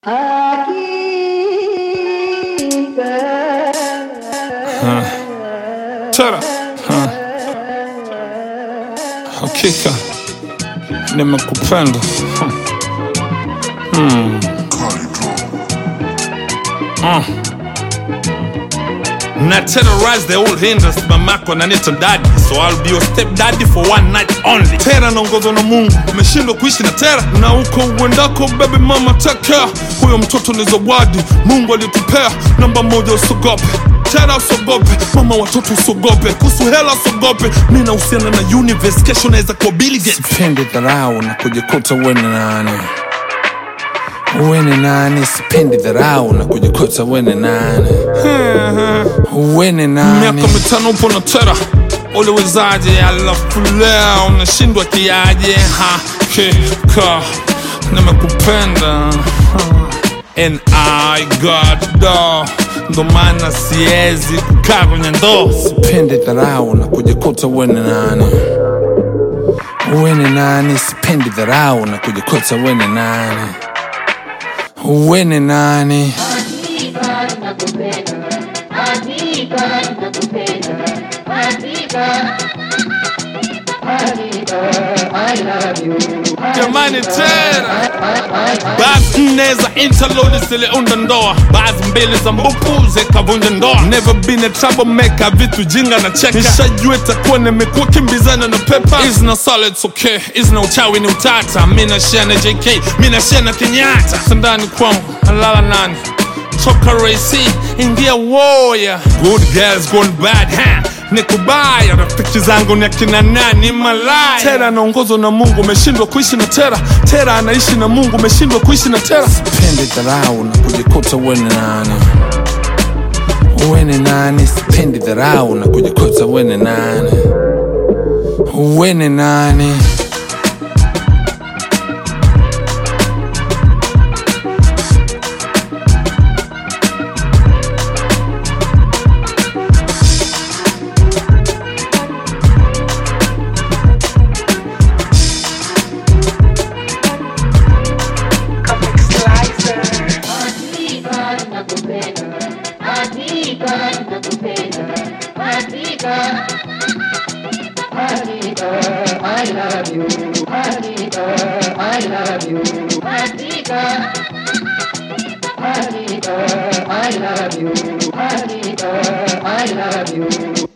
Tara hakika nimekupenda Hmm. Ah. Na terrorize the old hinders mamako nanita daddy so I'll be your step daddy for one night only tera naongozwa na mungu umeshindwa kuishi na tera na huko uendako baby mama take care huyo mtoto ni zawadi mungu alitupea namba moja usogope tera usogope mama watoto usogope kuhusu hela usogope mi nahusiana na universe kesho naweza kuwa Bill Gates sipendi dharau na kujikuta uwe ni nani uwe ni nani sipendi dharau na kujikuta uwe ni nani uwe ni nani miaka mitano upo na tera uliwezaje alafu leo unashindwa kiaje hakika nimekupenda and I got do ndo maana siwezi kukaa kwenye ndoo sipendi dharau na kujikuta uwe ni nani uwe ni nani sipendi dharau na kujikuta uwe ni nani uwe ni nani jamani tena basi nne za interlodi ziliunda ndoa baadhi mbili za mbupu zikavunja ndoa never been a troublemaker vitu jinga na cheka nishajua itakuwa nimekuwa kimbizana na pepa is na solid okay is na uchawi ni utata mi nashia na jk mi nashia na kenyatta sandani kwangu nalala nani toka raisi ingia woya good girls gone bad ha nikubaya rafiki zangu ni akina nani malaya tera anaongozwa na mungu umeshindwa kuishi na tera tera anaishi na mungu umeshindwa kuishi na tera sipendi dharau na kujikuta uwe ni nani uwe ni nani sipendi dharau na kujikuta uwe ni nani uwe ni nani I love you. Anita, I love you. Anita. Anita, I love you. Anita, I love you.